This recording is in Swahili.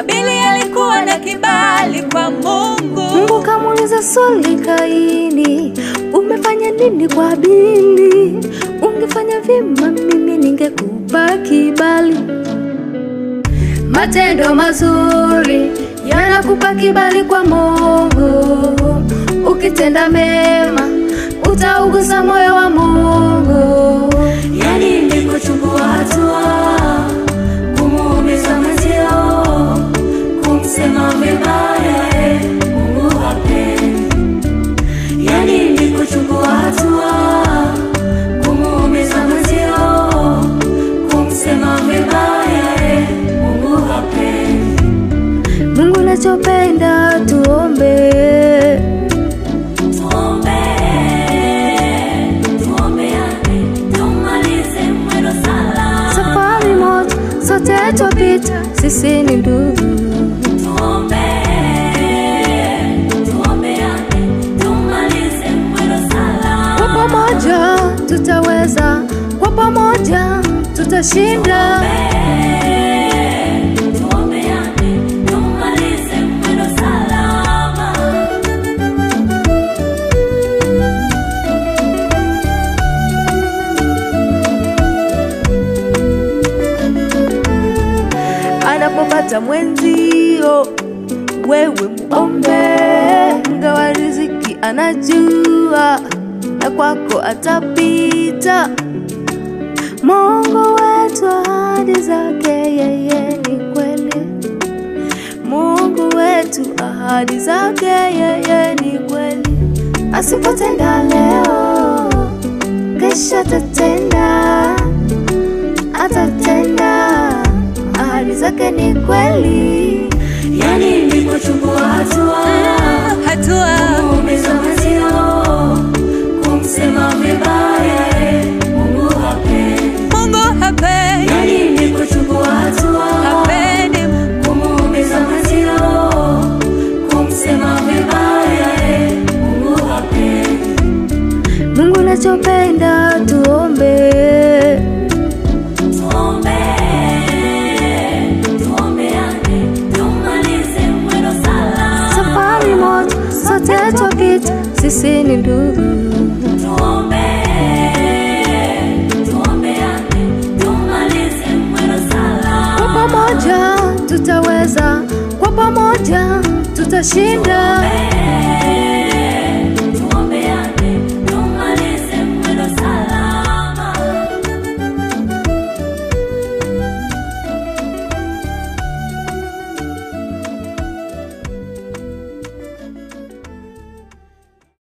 Habili alikuwa na kibali kwa Mungu. Mungu kamuuliza swali Kaini, umefanya nini kwa Habili? Ungefanya vyema, mimi ningekupa kibali. Matendo mazuri yanakupa kibali kwa Mungu. Ukitenda mema utaugusa moyo wa Mungu. Yani ni kuchukua hatua, kumuumiza mwenzio, kumsema vibaya, eh, Mungu hapendi. Yani ni kuchukua hatua, kumuumiza mwenzio, kumsema vibaya, eh, Mungu hapendi. Mungu nachopenda tuombe, Tuombe, tuombeane, tumalize mwendo salama. safari moja sote twapita, sisi ni ndugu. Tuombe, tuombeane, tumalize mwendo Kwa salama. pamoja tutaweza, kwa pamoja tutashinda. Tuombeane, tumalize mwendo salama. Anapopata mwenzio, wewe muombe, mgawa riziki anajua, na kwako atapita. Mungu wetu ahadi zake yeye ni kweli. Mungu wetu ahadi zake yeye ni kweli. Asipotenda leo, kesho atatenda, atatenda. Ahadi zake ni kweli. Yani ni kuchukua hatua, Hatua kumuumiza mwenzio, kumsema vibaya, eh, Mungu hapendi. Mungu hapendi, Yani ni kuchukua hatua, hapendi kumuumiza mwenzio, kumsema vibaya, eh, Mungu hapendi. Mungu nachopenda tuombe, Tuombe, tuombeane, tumalize mwendo salama. safari moja sote twapita, sisi ni ndugu. Tuombe, tuombeane, tumalize mwendo Kwa salama. pamoja tutaweza, kwa pamoja tutashinda.